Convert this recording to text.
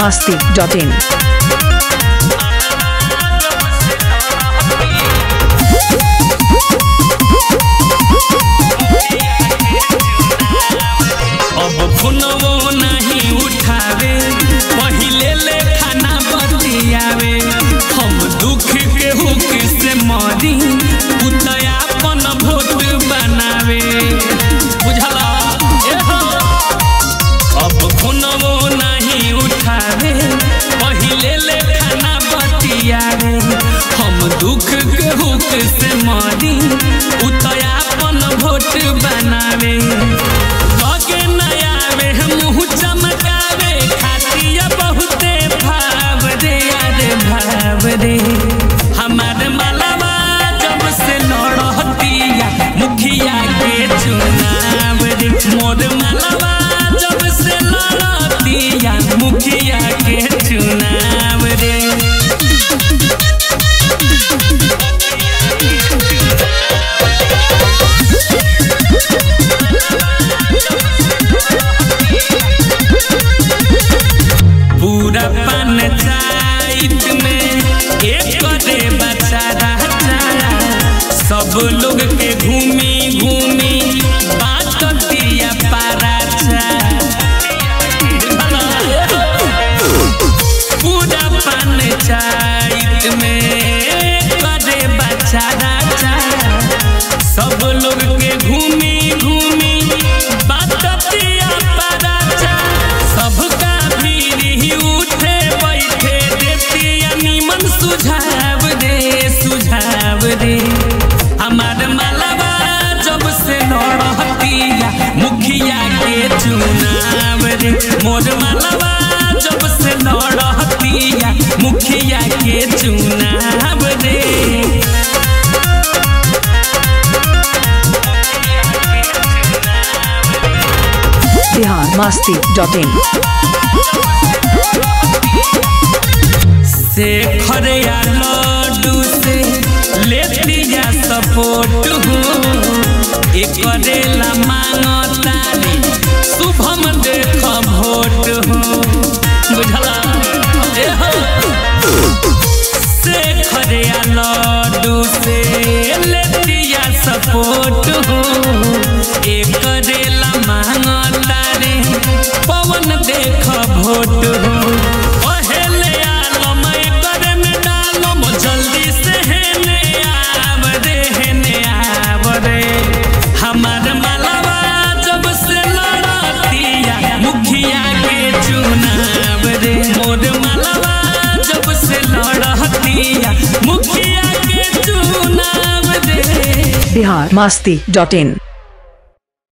biharmasti.in अब फोनवो नहीं उठावे पहिले ले खाना बतियावे हम दुख के हुक से मरी उतया अपन भोट बनावे बुझला ए हो अब फोनवो नहीं उठावे पहिले ले खाना बतियावे हम दुख के हुक से मरी उतया अपन भोट बनावे लगे नया वे मुँह चमकावे खातिया बहुते भाव रे अरे भाव रे हमार मलवा जब से लड़तिया मुखिया के चुनाव रे मोर मलवा जब से लड़तिया मुखिया के चुनाव रे पूरा पंचायत में एक दे बच्चा सब लोग के घूमी घूमी बात दिया पाराचा पूरा पंचायत में एक दे बच्चा सब लोग के घूमी घूमी बात दिया पाराचा सबका भीड़ उठे बैठे देतिया निमन सुझाव दे सुझाव दे हमार मलबा जब से लड़तिया मुखिया के चुनाव रे मोर मलबा जब से लड़तिया मुखिया के चुनाव रे biharmasti.in शेखर या लड्डू से लेती जा सपोर्ट हो एकरेला मांगता रे शुभम देख भोट हो बुझला ए हो शेखर या लड्डू से लेती जा सपोर्ट हो एकरेला मांगता रे पवन देख भोट हो पहले आलम एकर में डालम जल्दी से हेने आव रे हेने आव रे हमार मलबा जब से लड़तिया मुखिया के चुनाव रे मोर मलबा जब से लड़तिया मुखिया के चुनाव रे biharmasti.in